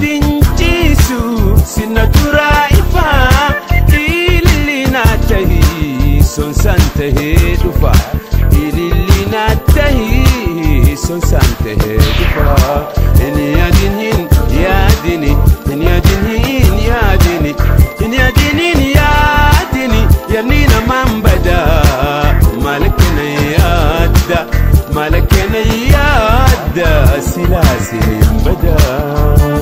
yaadin ciisu sinna duraa ifaa ililli naa tahii sonsaan tahee dhufa ililli naa tahii sonsaan tahee dhufa hin yaadin hin yaadini hin yaadin hin yaadini hin yaadin hin yaadini yaadni namaan badaa maal kana yaadda maal kana yaadda silaa siniin badaa.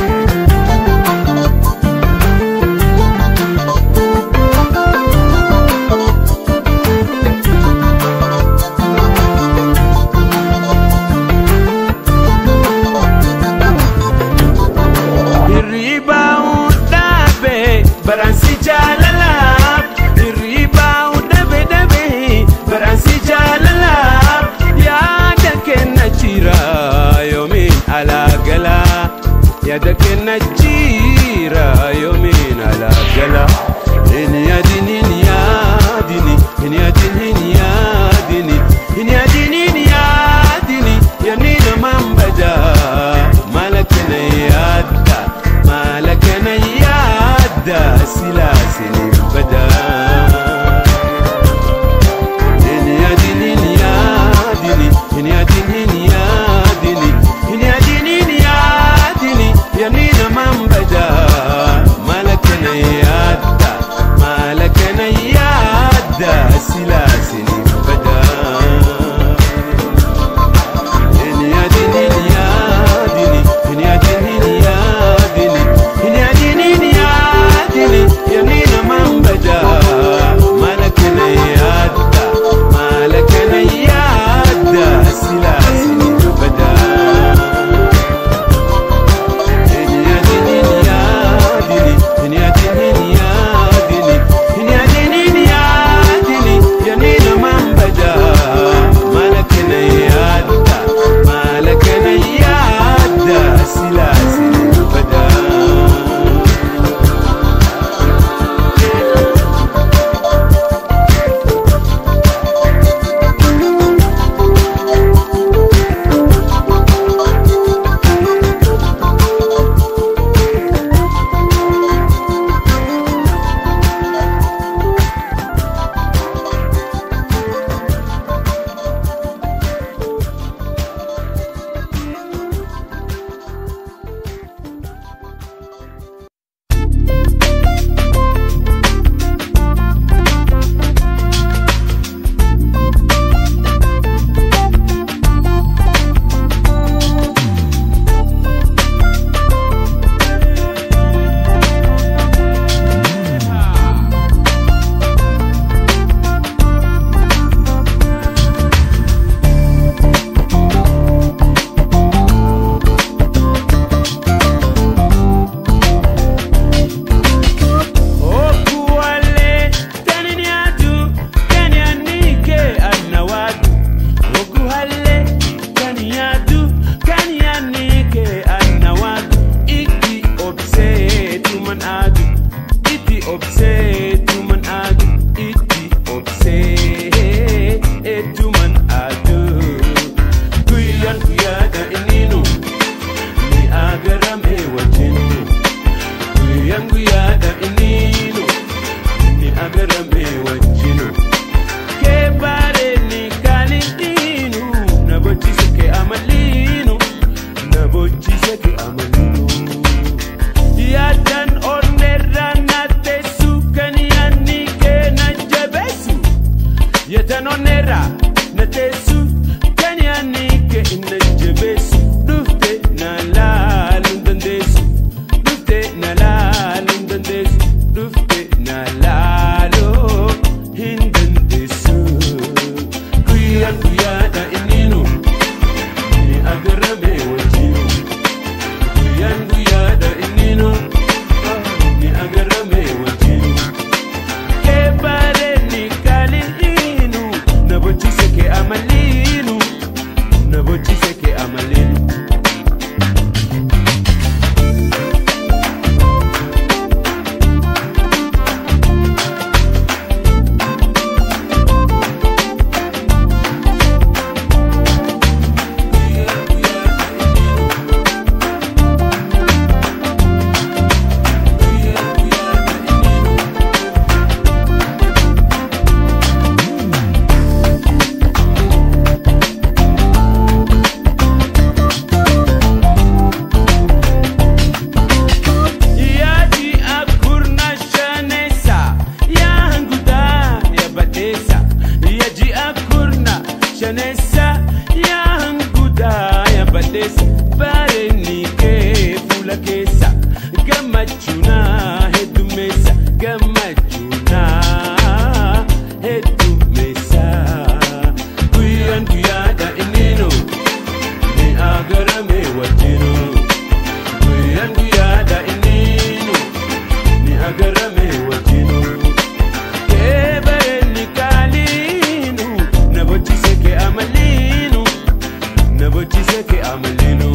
Hirribaa dhaabe baransi jaalala Hirribaa dhabe dhabe baransi jaalala Yaada kenna jira yoomiin alaagala Yaada kenna jira yoomiin alaagala Hin yaadin hin yaadini hin yaadin hin yaadini hin yaadin hin yaadini yaadni namaan badaa maala kana yaadda maala kana yaadda silaa siniin badaa. Hin yaadin hin yaadini hin yaadin hin yaadini hin yaadin hin yaadini yaadni namaan badaa maala kana yaadda maala kana yaadda silaa siniin badaa. Hin yaadin hin yaadini hin yaadin hin yaadini hin yaadin hin yaadini yaadni namaan badaa maala kana yaadda maala kana yaadda silaa siniin badaa. Hin yaadin hin yaadini hin yaadin hin yaadini hin yaadin hin yaadini yaadni namaan badaa maala kana yaadda maala kana yaadda silaa siniin badaa. Okuwale taniniatu kanianike anawadu Okuhale kaniatu kanianike anawadu Iti obse tuman adu Iti obse tuman adu Iti obse tuman adu Kuyan kuyada ininu Ni agarame wajinu yangu yada inino ni agarame wajino ke bare ni kalinu na bochi seke amalinu na bochi seke amalinu yadan ornera na tesu kaniani ke na jabesu yadan ornera na tesu kaniani ke na jabesu dufte na lalun dandesu dufte na lalun dandesu dufte na lalo hin dandesu kuyan kuyada ininu ni agarame wajinu kuyan kuyada ininu ni agarame wajinu ke bare ni kalinu na bochi seke amalinu na bochi seke keessa yaa hanguutaa yaa baddeessa bareedni kee fuula keessa gammachuunaa heddummeessa gammachuunaa heddummeessa guyyaan guyyaadha inninu ni agarame wajjinu guyyaan guyyaadha inninu ni agarame wajjinu kee bareedni kaaliinu na bochise kee amaliinu na bochise kee amaliinu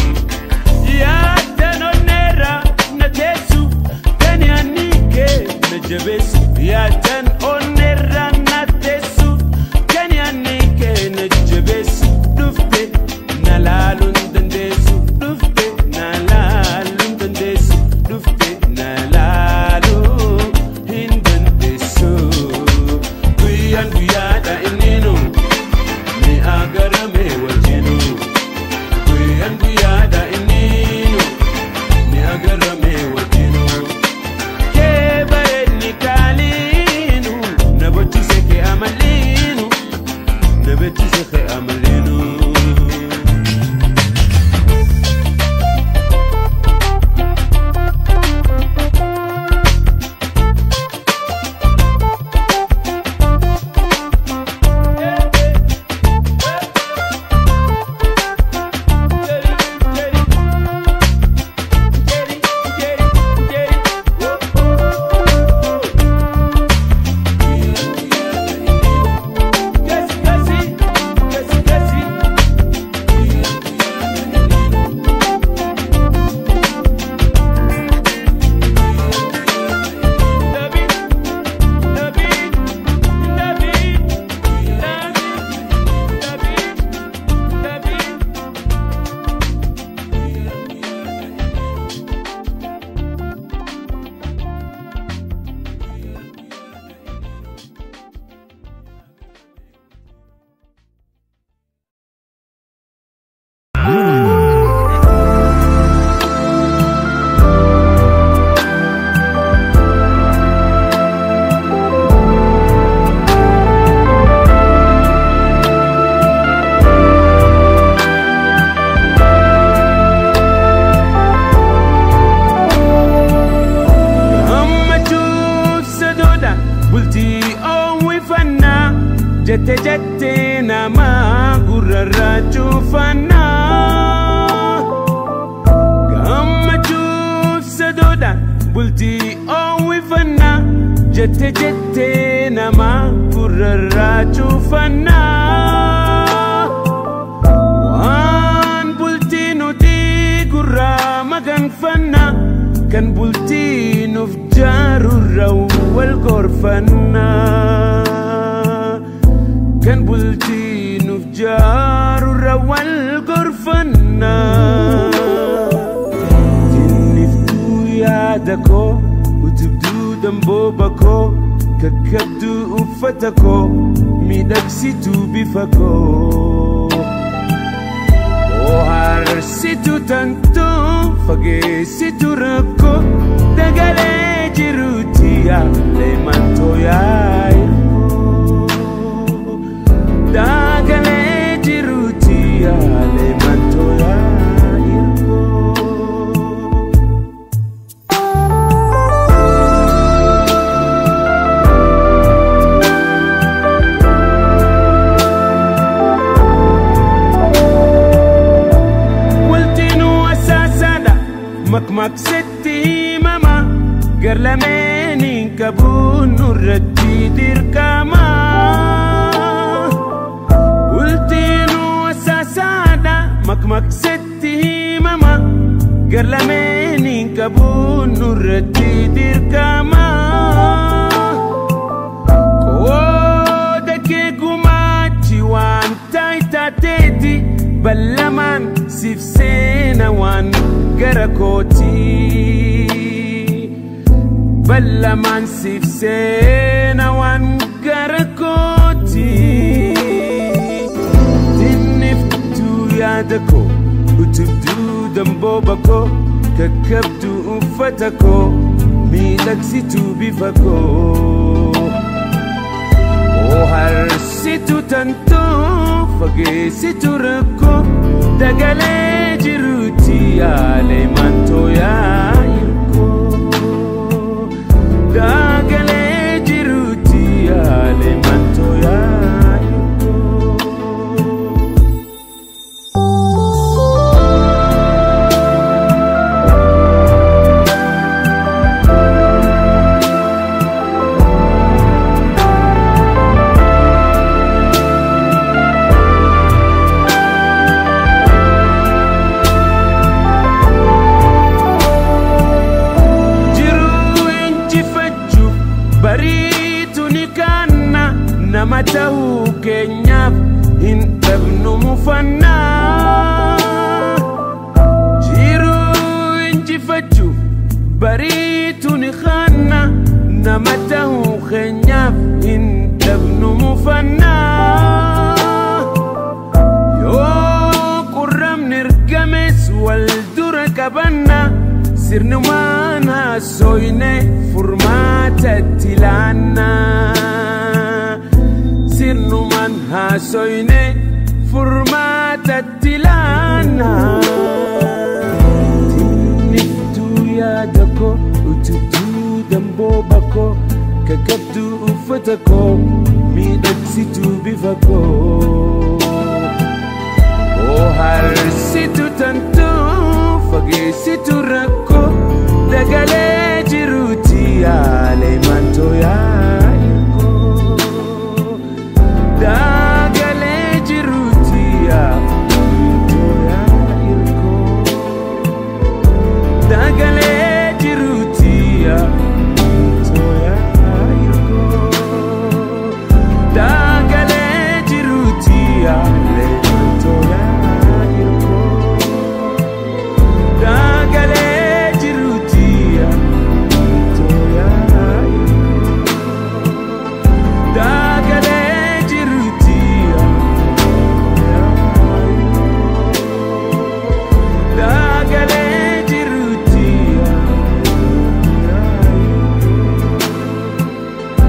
yaadanoneera na teessu kan yaannike na jabeessu yaadan oneera na teessu kan yaannike na jabeessu dhufte na laaluun dandeessu dhufte na laaluun dandeessu dhufte na laaluu hin dandeessu guyyaan guyyaadha inninu ni agarame wajjinu guyyaan guyyaadha inninu ni agarame wajjinu kee bareedni kaaliinu na bochise kee amaliinu na bochise kee amaliinu. gammachuuf sadoodha bultii oowwifannaa jette jette nama gurrarraa cuufannaa gammachuuf sadoodha bultii oowwifannaa jette jette nama gurrarraa cuufannaa waan bultii nuti gurraa maganfanna kan bultii nuuf jaarurra wal gorfanna kan bultii nuuf jaarurra wal gorfanna tinniftuu yaada koo utubduu dambooba koo kakkabduu uffata koo miidhagsituu bifa koo Oharsitu tanto fageessitu rakkoo dagalee jiruuti yaalee mantoo yaa'irkoo dagalee jiruuti yaalee mantoo yaa'irkoo. Waltinuu asaasaadha makmaqsetti himama gar lameeniin qabuun nurratti dirqama. Waltinuu asaasaadha makmaqsetti himama gar lameeniin qabuun nurratti dirqama. Qooda kee gumaachi waan taayitaateeti ballamaan siif seena waan gara kooti. Ballamaan siif seena waan gara kooti. Tinniftuu yaada koo utubduu dambooba koo kakkabduu uffata koo miidhagsituu bifa koo. Oharsitu tanto fageessitu rakkoo dagalee jiruuti yaalee mantoo yaa'ikoo dagalee jiruuti yaalee mantoo yaa'ikoo. jiruu injifachuuf bariitu ni kaanna nama ta'uu keenyaaf hin dhabnu mufannaa jiruu injifachuuf bariitu ni kaanna nama ta'uu keenyaaf hin dhabnu mufannaa yoo qurramni ergames wal dura qabanna sirnumaan haasoyne furmaatatti laanna sirnumaan haasoyne furmaatatti laanna tinniftuu yaada koo utubduu dambooba koo kakabduu uffata koo miidhagsituu bifa koo oo harsitu tantu fageessitu rakkoo dagalee jiruuti yaalee mantoo yaa'ikoo dagalee jiruuti yaa'mantoo yaa'ikoo dagalee jiruuti yaa'mantoo yaa'ikoo dagalee jiruuti yaalee mantoo yaa'ikoo dagalee jiruuti yaa'mantoo yaa'ikoo dagalee jiruuti yaa'mantoo dagalee jiruuti yaa'ikoo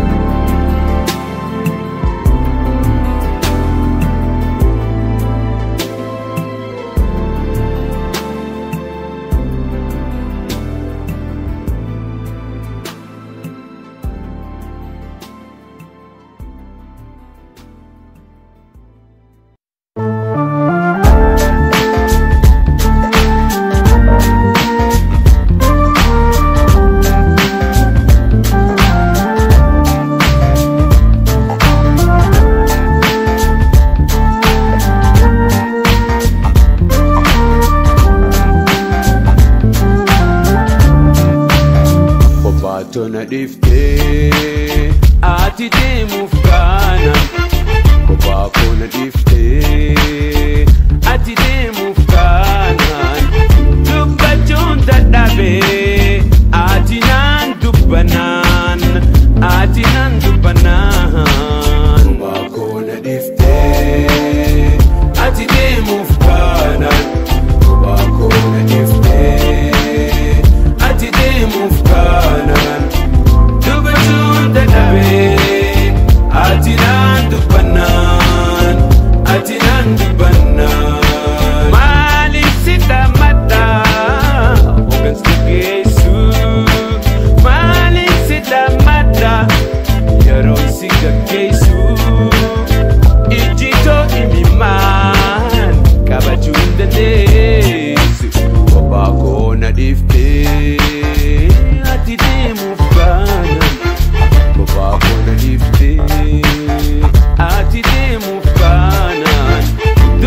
Kophaatona dhiftee ati deemuuf kaana kophaa koona dhiftee ati deemuuf kaanaan dubbachuun dadhabee ati naan dubbanaan ati naan dubbanaan kophaa koona dhiftee ati deemuuf kaanaan kophaa koona dhiftee ati deemuuf kaanaan dubbachuun dadhabee ati naan dubbannaan ati naan dubbannaan maaliif si dhammadhaa hoggansa geessu maaliif si dhammadhaa yeroo si gaggeessu ijjitoo imimmaan qabachuu hin dandeessu kophaa koona dhiiftee ati deemuuf kaanaan kophaa koona dhiiftee ati deemuuf kaanaan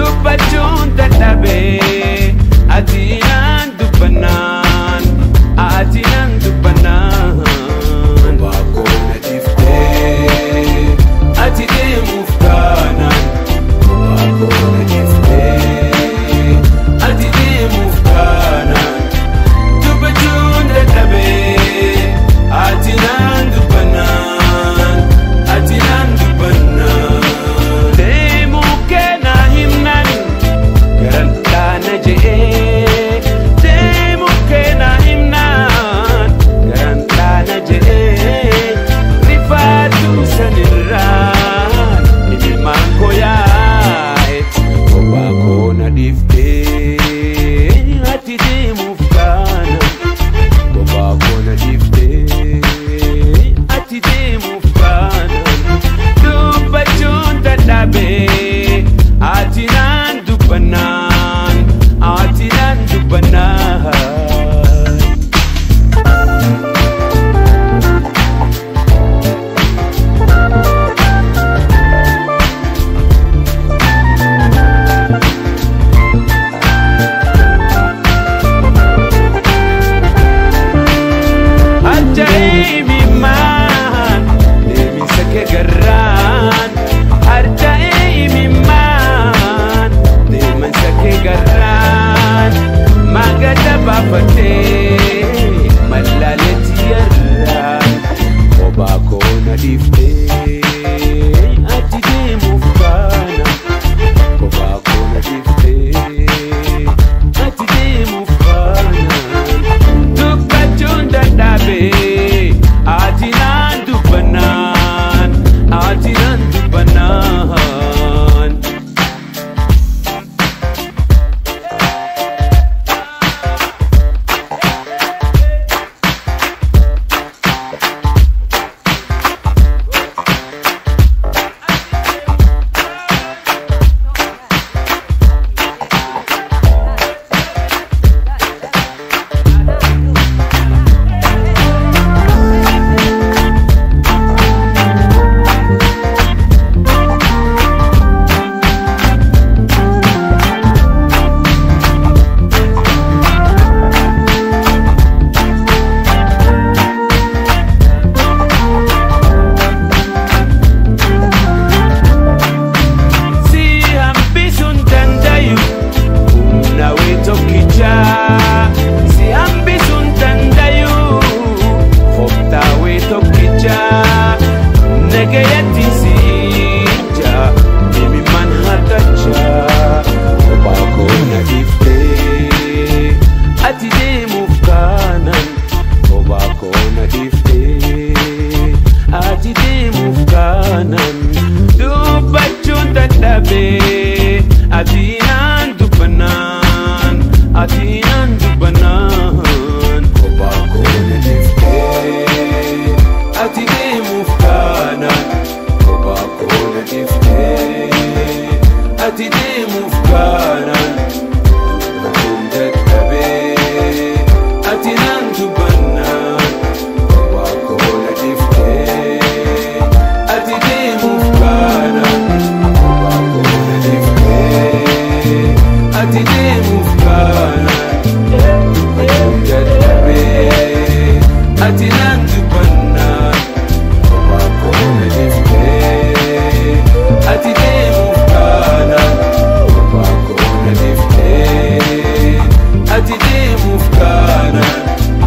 deemuuf kaanaan Kun dadhabee ati naan dubbannaan kophaa koo na dhiftee ati deemuuf kaanaan kophaa koo na dhiftee ati deemuuf kaanaan kun dadhabee ati naan dubbannaan kophaa koo na dhiftee ati deemuuf kaanaan kophaa koo na dhiftee ati deemuuf kaanaan.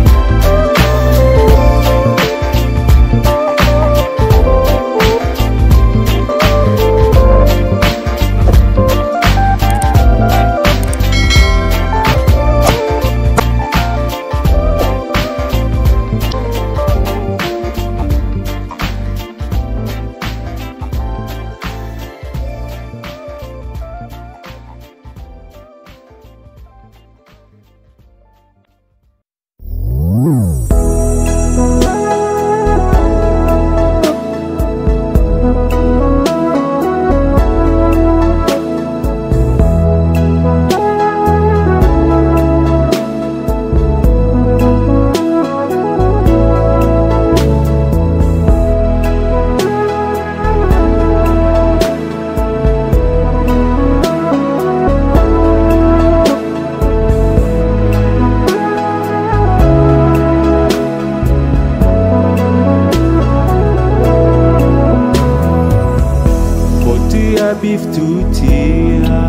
Kottuyaa biiftuutiya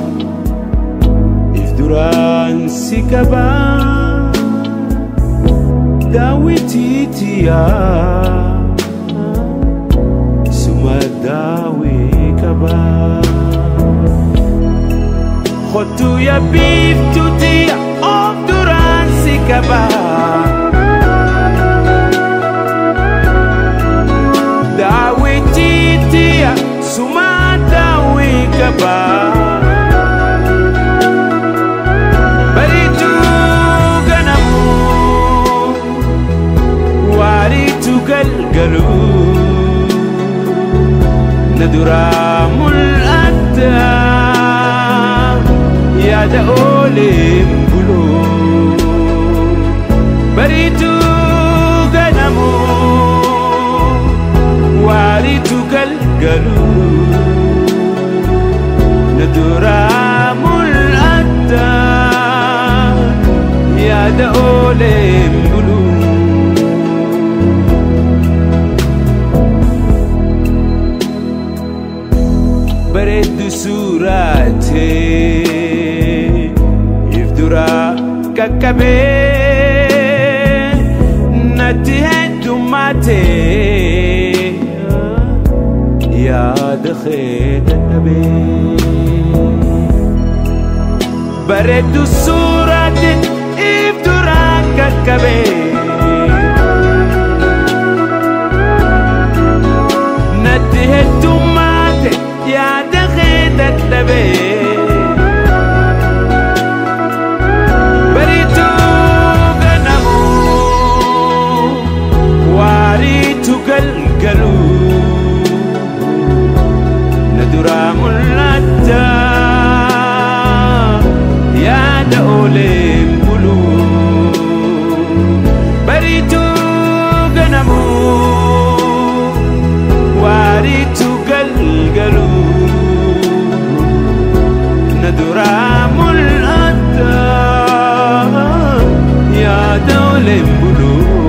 if duraan si qabaa daawwitiitiya suma daawwee qabaa Kottuyaa biiftuutiya of duraan si qabaa daawwitiitiya suma daawwee qabaa bariituu ganamu waariitu galgalu na duraa mul'atta yaada ooleen buloo bariituu ganamu waariitu galgalu na duraa mul'atta yaada ooleen buluu bareeddu suuraatee if duraa qaqqabee natti heddummaatee yaada kee dadhabee bareeddu suuraatee if duraa qaqqabee natti heddummaate yaada kee dadhabee bariituu ganamu waariitu galgalu na duraa mul'atta yaada ooleen buluu bariituu ganamu waariitu galgalu na duraa mul'atta yaada ooleen buluu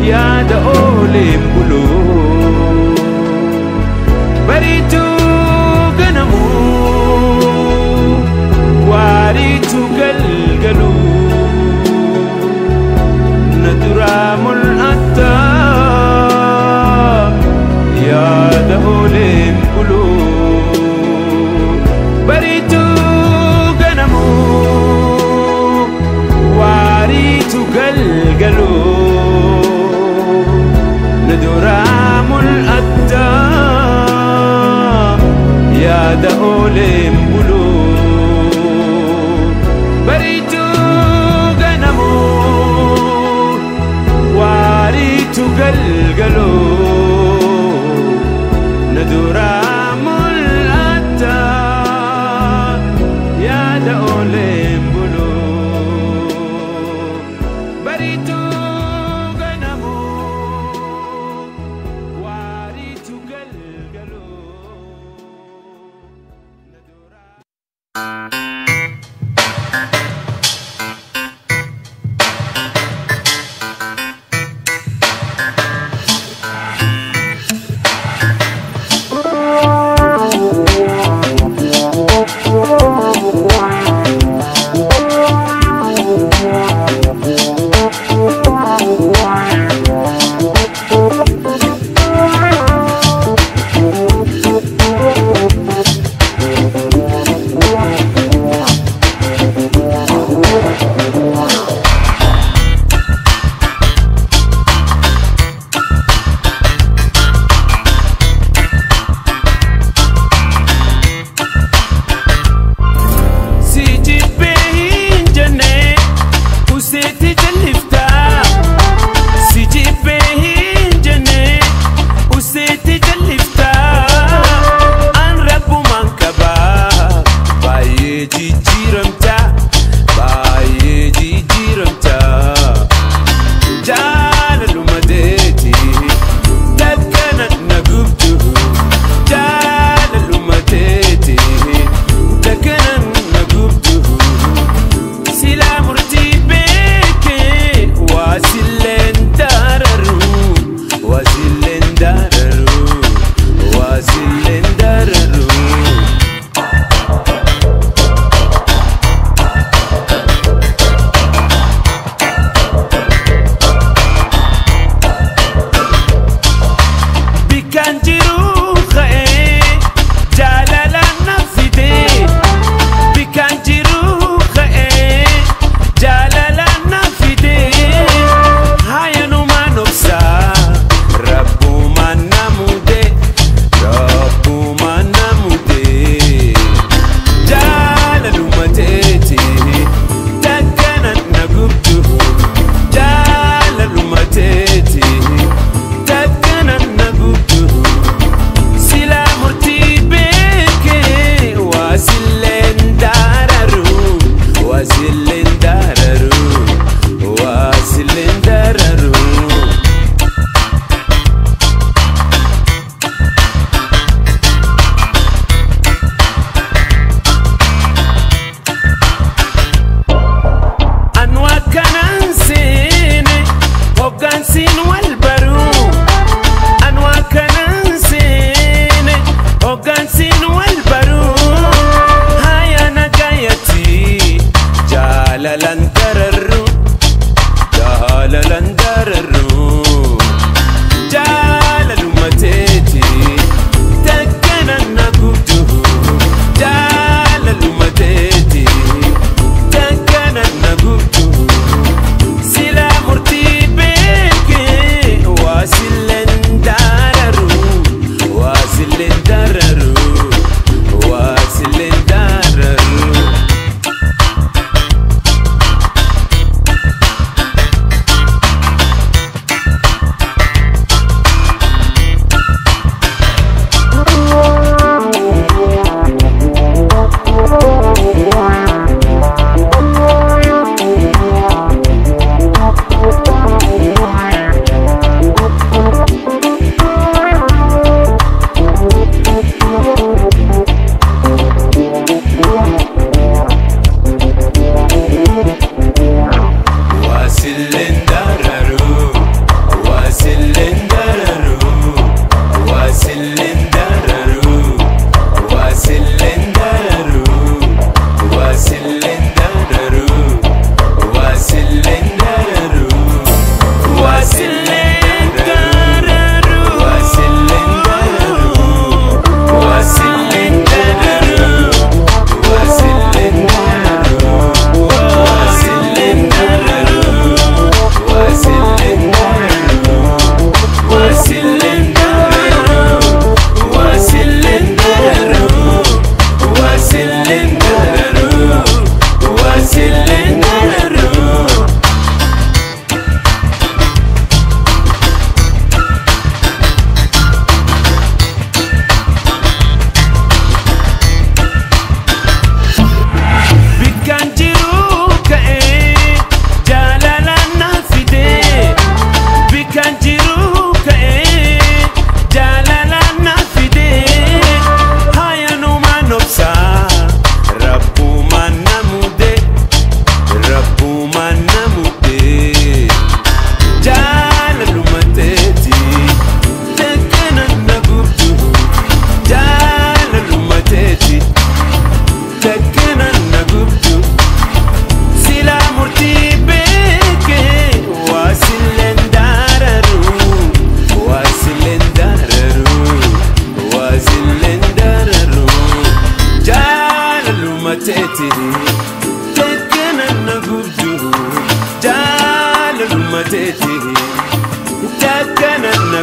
yaada ooleen buluu bariituu ganamuu waariituu galgaluu na duraa mul'atta yaada ooleen buluu bariituu ganamuu waariituu galgaluu na duraa mul'atta yaada ooleen buluu bariituu ganamuu waariituu galgaluu na duraa mul'atta yaada ooleen buluu bariituu ganamuu waariituu galgaluu na duraa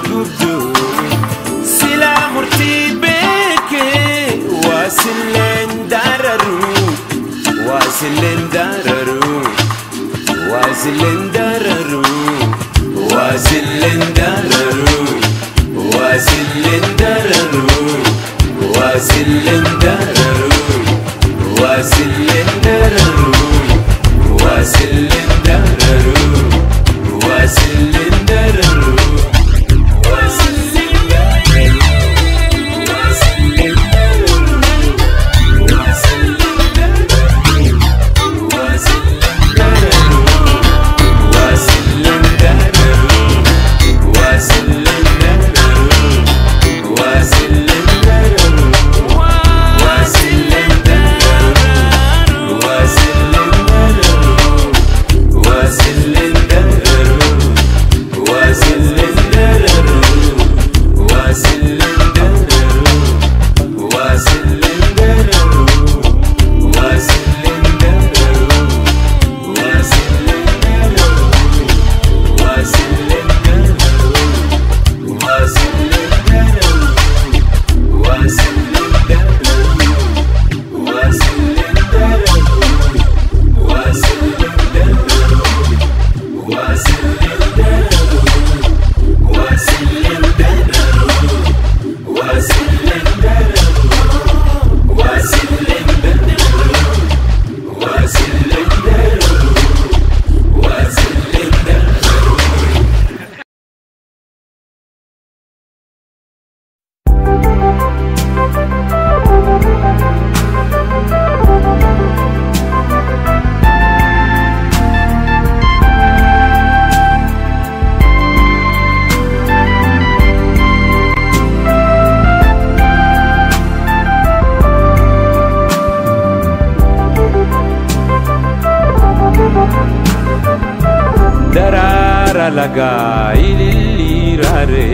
gubdu silaa murtii beekee waasilleen dararu waasilleen dararu waasilleen dararu waasilleen dararu waasilleen dararu waasilleen dararu waasilleen dararu waasilleen dararu waasilleen dararu waasilleen daraara lagaa ililliiraare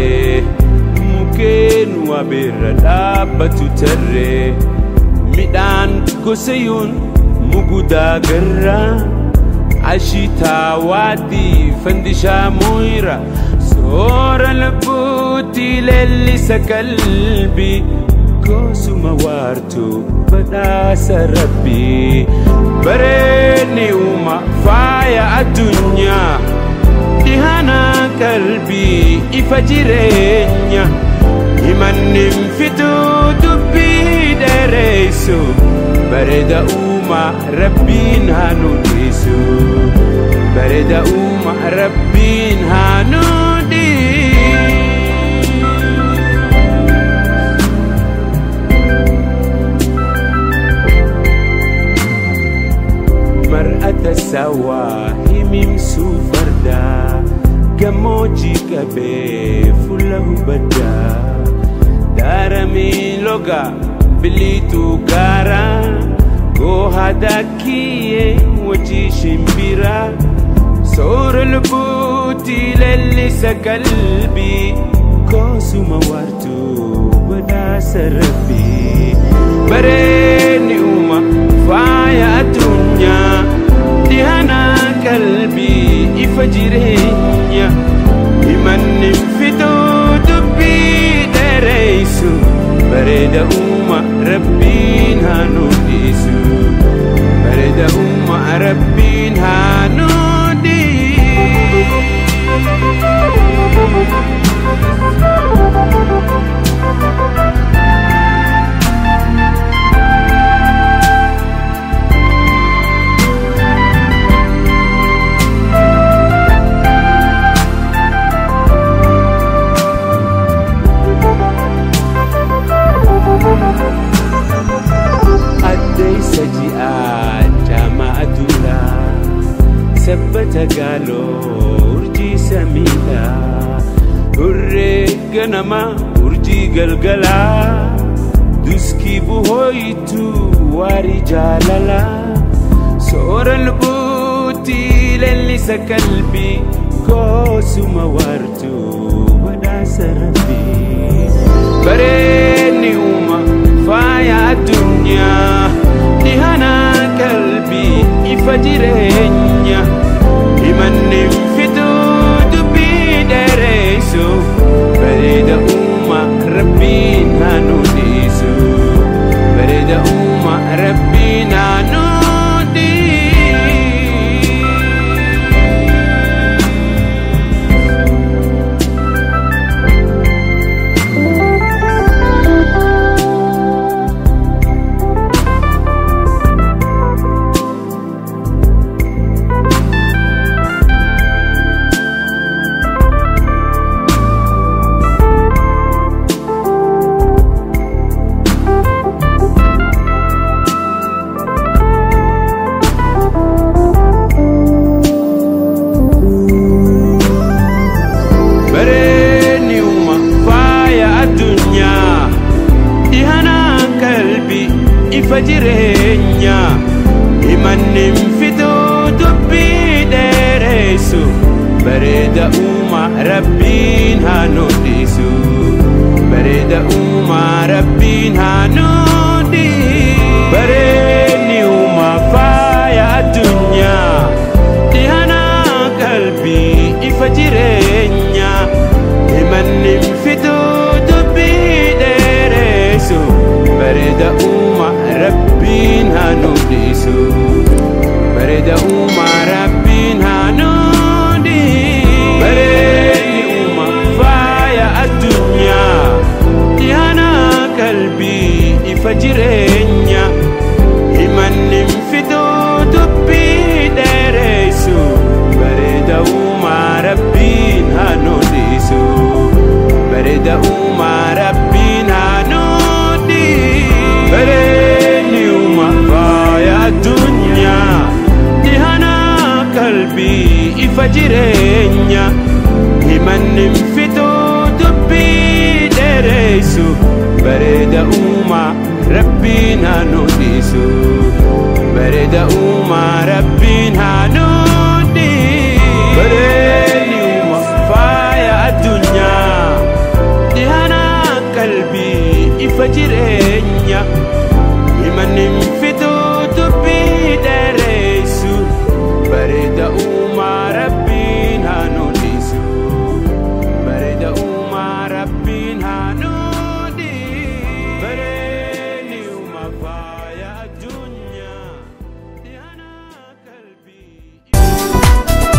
mukeen wabeerra dhaabbatu tarree midhaan gosayuun mugudaa garraa ashitaa waaddii fandishaa moyra soora lubbuutti leellisa qalbii goosuma waartuu badhaasa rabbii bareedni uuma faaya addunyaa dhihana qalbii ifa jireenya himannin fituu dubbii dheereessu bareeda uuma rabbiin haa nu dhiisu bareeda uuma rabbiin haa nu dhiisu mar'ata sawaa himimsuu fardaa gammoojjii qabee fuula hubaddaa daaramii loga biliituu gaaraa goohadaa kiyyee wajii shimbiraa soora lubbuutti leellisa qalbii koosuma waartuu badhaasa rabbii bareedni uuma faaya addunyaa dhihana qalbii ifa jireenya himanni fituu dubbii dheereessu bareeda uuma rabbiin haa nu dhiisu bareeda uuma rabbiin haa nu addeessa ji'aa jaamaa aduulaa sabbata gaaloo urjii samiidhaa hurree ganama urjii galgalaa duskii buhooyituu waarii jaalalaa soora lubbuutti leellisa qalbii koosuma waartuu badhaasa rabbii bareedni uuma faaya addunyaa dhihana qalbii ifa jireenya himanni fituu dubbii dheereessu ifa jireenya himanni fituu dubbii dheeressu bareeda uuma rabbiin haa nudhisu bareeda uuma rabbiin haa nudhisu bareedni uuma faaya addunyaa dhihana qalbii ifa jireenya himanni fituu dubbii dheeressu bareeda uuma rabbiin haa nudhisu bareeda uuma rabbiin haa nudhisu bareedni uuma faaya addunyaa dhihana qalbii ifa jireenya himanni fituu dubbii dheeressu bareeda uuma rabbiin haa nudhisu bareeda uuma rabbiin haa nudhisu bareedni uuma faaya addunyaa dhihana qalbii ifa jireenya himanni fituu dubbii dheeressu bareeda uuma rabbiin haa nudhisu bareeda uuma rabbiin haa nudhisu bareedni uuma faaya addunyaa dhihana qalbii ifa jireenya himanni fituu dubbii dheeressu bareeda uuma rabbiin haa nudhisu bareeda uuma rabbiin haa nudhisu bareedni uuma faaya addunyaa dhihana qalbii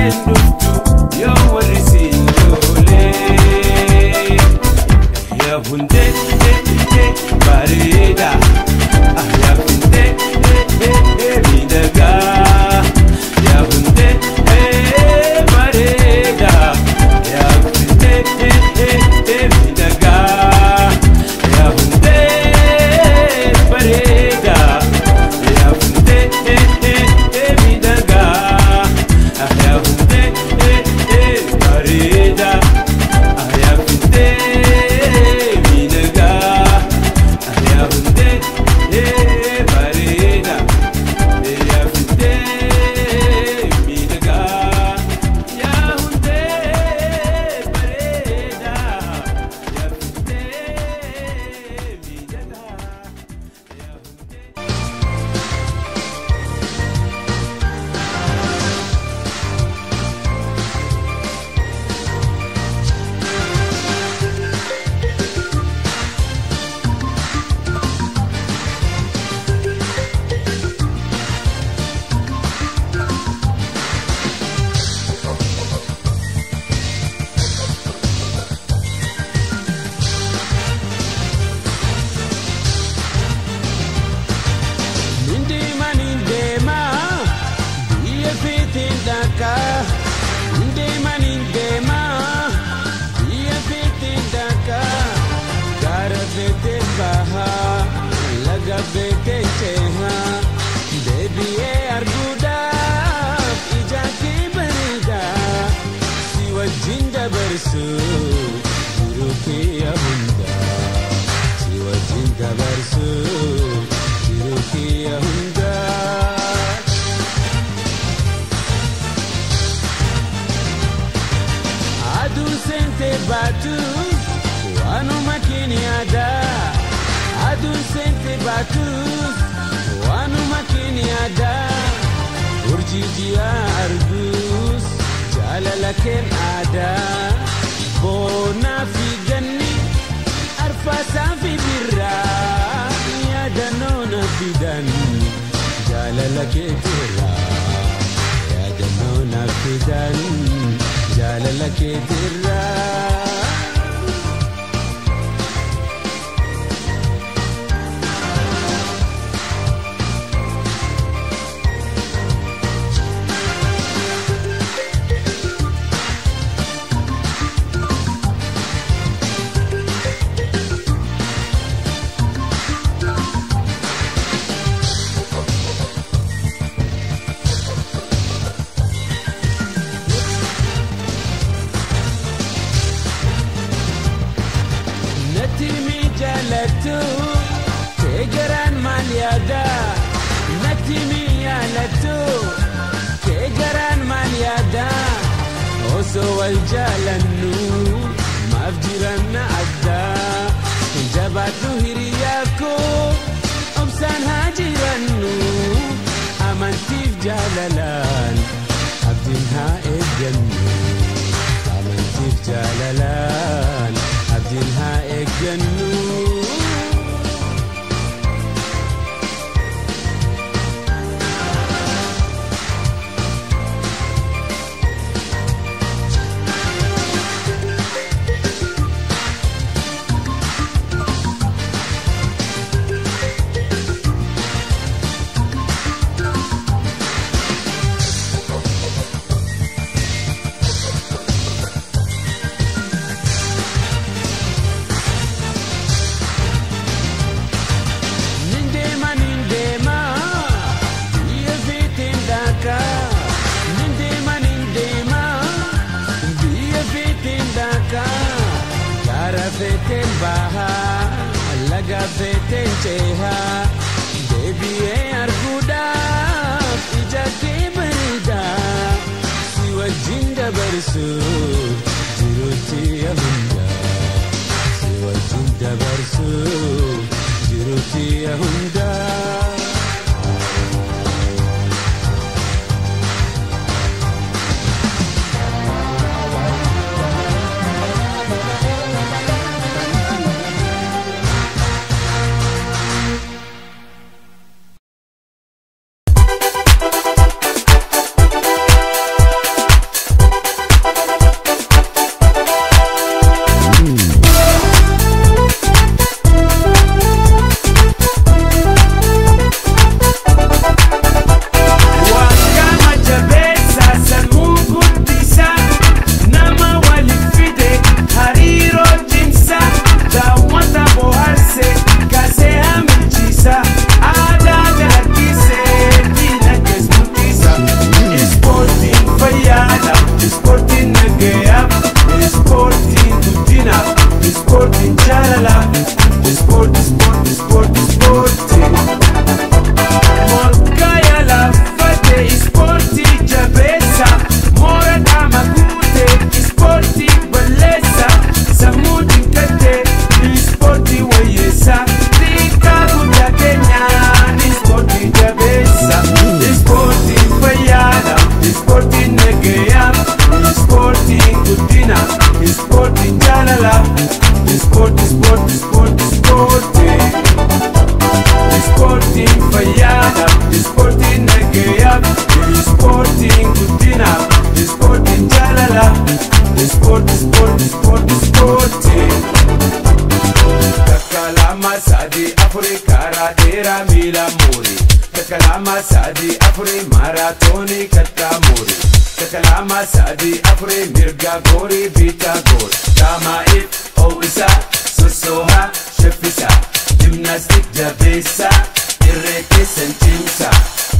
isheen dhuftu yoo warri siin loolee yaa hundee bareeda yaa hundee miidhagaa yaa hundee bareeda yaa hundee miidhagaa yaa hundee bareeda yaa hundee miidhagaa yaa hundee bareeda yaa hundee miidhagaa yaa hundee bareeda yaa hundee miidhagaa yaa hundee bareeda yaa hundee miidhagaa yaa hundee Nindeema nindeema biyya feeteen dhaqaa Nindeema nindeema biyya feeteen dhaqaa Gaara feeteen bahaa laga feeteen cehaa Deebi'ee arguudhaaf ija kee bareedaa Si wajjin dabarsuu jiruu kee hundaa Si wajjin dabarsuu jiruu kee hundaa Aduu seentee baatus waanuma keenyaadaa Aduu seentee baatus waanuma keenyaadaa Urjii ji'aa argus jaalala keen aadaa Boonaa fi ganni arfaasaa fi birraa yaadannoo na fidan jaalala keetirraa yaadannoo na fidan jaalala keetirraa. Natti mi jaallattu kee garaan maal yaada Natti mi yaalattu kee garaan maal yaada Osoo wal jaalannu maaf jiranna addaa Jabaadhu hiriyaa koo obsaan haa jirannu Amantiif jaalalaan abdiin haa eeggannu Amantiif jaalalaan abdiin haa eeggannu. Nindeema nindeema biyya feeteen dhaqaa Nindeema nindeema biyya feeteen dhaqaa Gaara feeteen bahaa laga feeteen cehaa Deebi'ee arguudhaaf ija kee bareedaa Si wajjin dabarsuuf jiruutti hundaa Si wajjin dabarsuuf jiruutti hundaa. ispoortiin nagayaaf ispoortiin guddinaaf ispoortiin jaalalaaf ispoortii ispoortii ispoortii ispoortii morgaya laaffate ispoortii jabeessa moora qaama guute ispoortii balleessa sammuu dinqate ispoortii wayyeessa xiqqaa guddaa keenyaan ispoortii jabeessa ispoortiin fayyaadha ispoortiin nagayaaf ispoortiin guddina ispoortiin jaalala ispoortii ispoortii ispoortii ispoortii ispoortiin fayyaadha ispoortiin nagayaaf ispoortiin guddina ispoortiin jaalala ispoortii ispoortii ispoortii ispoortii takka lama sadii afurii karaa dheeraa miila muurii takka lama sadii afurii maaraatoonii kattaa muurii takka lama sadii afurii mirga goorii biitaa goor daamaa'iif ho'isaa sossoohaa shaffisaa jimnaastik jabeessaa irree keessan cimsaa.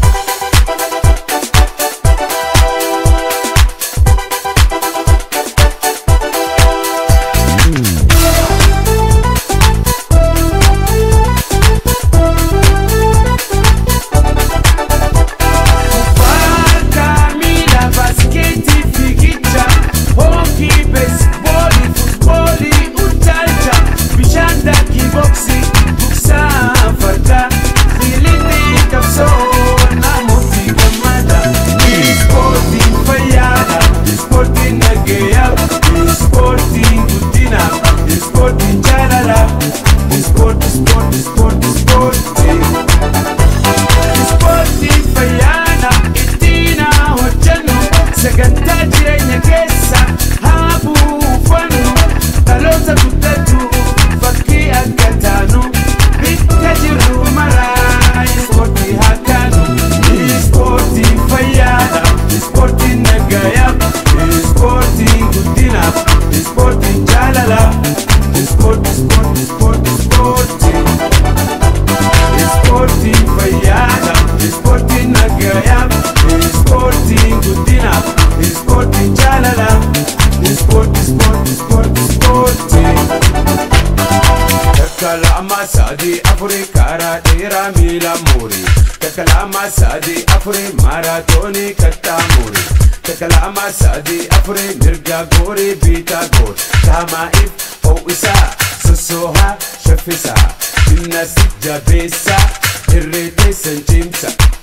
Kubbaa miila baaskeetii fiigicha hookii beesboolii futboolii utaalcha bishaan daakii booksii buksaa fardaa fiilitii qabsoo namooti gammada ispoortiin fayyaadha ispoortiin nagayaaf ispoortiin guddinaaf ispoortiin jaalalaaf ispoortii ispoortii ispoortii ispoortii. ispoortiin fayyaana ittiin haa hojjennu sagantaa jireenya keessa haa buufannu dhaloota guddatu fakkii akka taanu bakka jirru maraa ispoortii haa kaanu ispoortiin fayyaadha ispoortiin nagayaaf ispoortiin guddinaaf ispoortiin jaalalaaf ispoortii ispoortii ispoortii ispoortii. ispoortiin fayyaadha ispoortiin nagayaaf ispoortiin guddinaaf ispoortiin jaalalaaf ispoortii ispoortii ispoortii ispoortii takka lama sadii afurii karaa dheeraa miila muurii takka lama sadii afurii maaraatoonii kattaa muurii takka lama sadii afurii mirga goorii biitaa goor daamaa'iif ho'isaa sossoohaa shaffisaa jimnaastik jabeessaa irree teessan cimsa